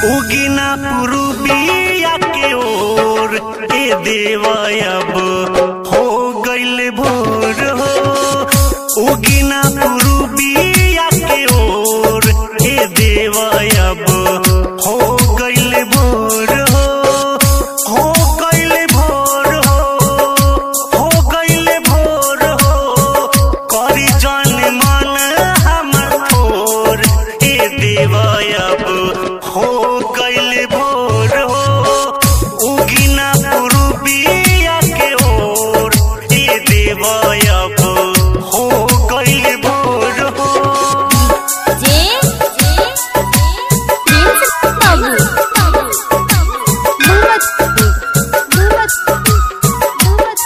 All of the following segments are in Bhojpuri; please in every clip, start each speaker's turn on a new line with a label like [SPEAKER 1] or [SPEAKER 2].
[SPEAKER 1] उगिना पुरुबिया के ओर ए देवयब हो गइल भोर हो उगिना पुरुबिया के ओर ए देवयब हो गइल भोर हो हो गइल भोर हो हो गइल भोर हो करी जन मन हमर थोर ए देवयब हो गइल भोर हो उगिना पुरुबिया के ओर ए देवयब हो गइल भोर हो
[SPEAKER 2] जे प्रिंस बाबू मोहम्मद मोहम्मद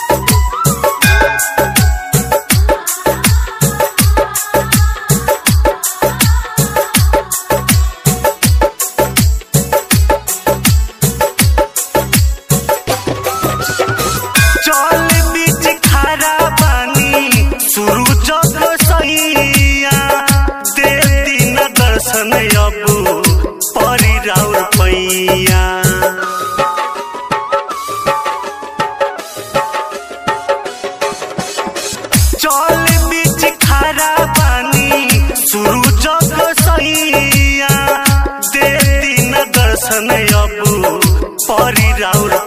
[SPEAKER 1] चल बीच खरा पानी शुरू जग सैया दे दिन दर्शन अब परी राउर पैया चल बीच खरा पानी शुरू जग सैया दे दिन दर्शन अब परी राउर